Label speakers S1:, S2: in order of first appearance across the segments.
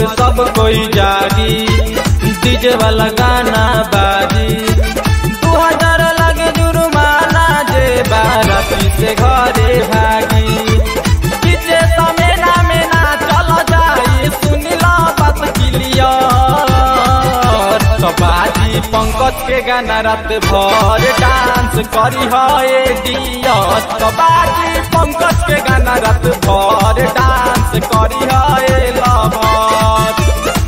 S1: भर सब कोई जागी डीजे वाला गाना बाजी दू हजार लगे जुर्माना जे बाराती से घरे भागी किचे समेना में ना चल जाई सुनिला बात क्लियर तो बाजी पंकज के गाना रात भर डांस करी है डियर तो बाजी पंकज के गाना रात भर डांस करी है लवर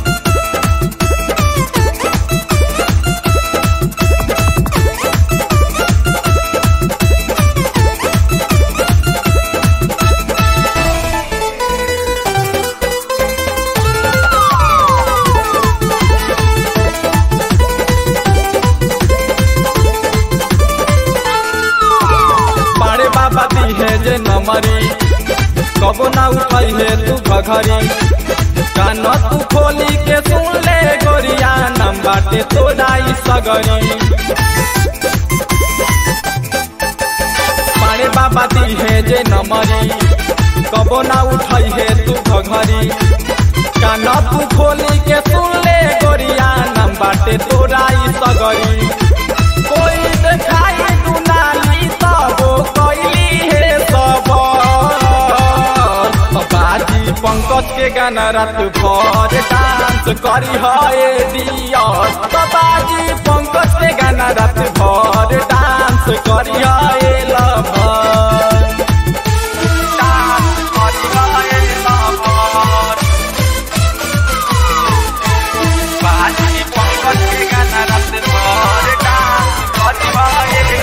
S1: पारे बाबा दी है जे नमरी कबो ना उठाई है तू घघरी कान तू खोली के सुन ले गोरिया नम बाटे तोड़ाई सगरी पारे बाबा दी है जे नमरी कबो ना उठाई है तू घघरी कान तू खोली के सुन ले गोरिया नम बाटे तोड़ाई सगरी कोई देखाई दुनाली तबो कैली हे सब बाजी पंकज के गाना रात भर डांस करी है दियर बाजी पंकज के गाना रात भर डांस करी है लभर डांस करी है लभर बाजी पंकज के गाना रात भर डांस करी है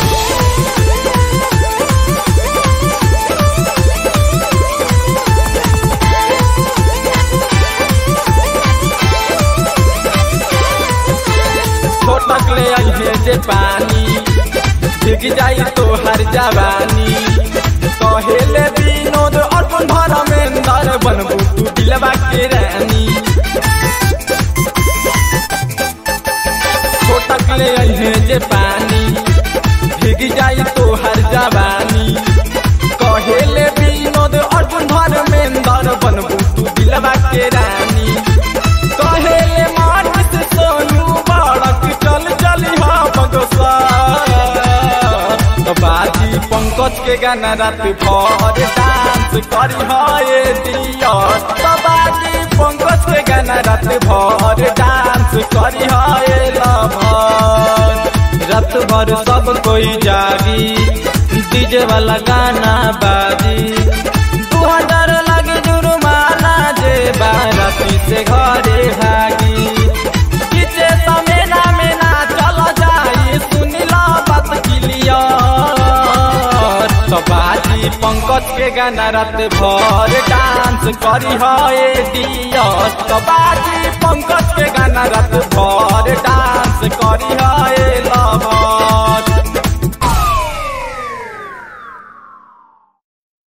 S1: छोटक ले आई है जे पानी भीग जाई तो हर जवानी कहेले विनोद अर्पण धर्मेंद्र बनबू तू दिलवा के रानी छोटक ले आई है जे पानी भीग जाई तो हर जवानी कहेले विनोद अर्पण धर्मेंद्र बनबू तू दिलवा के रानी कहेले मानिस सोनू बड़क चल चली हा बगसा तो बाजी पंकज के गाना रात भर डांस करी है दियर तो बाजी पंकज के गाना रात भर डांस करी है लभर रात भर सब कोई जागी डीजे वाला गाना बाजी दू हजार लगे जुर्माना जे बाराती से घरे भागी किचे समेना में ना चल जाई सुनिला बात क्लियर तो बाजी पंकज के गाना रात भर डांस करी है डियर तो बाजी पंकज के गाना रात भर डांस करी है लवर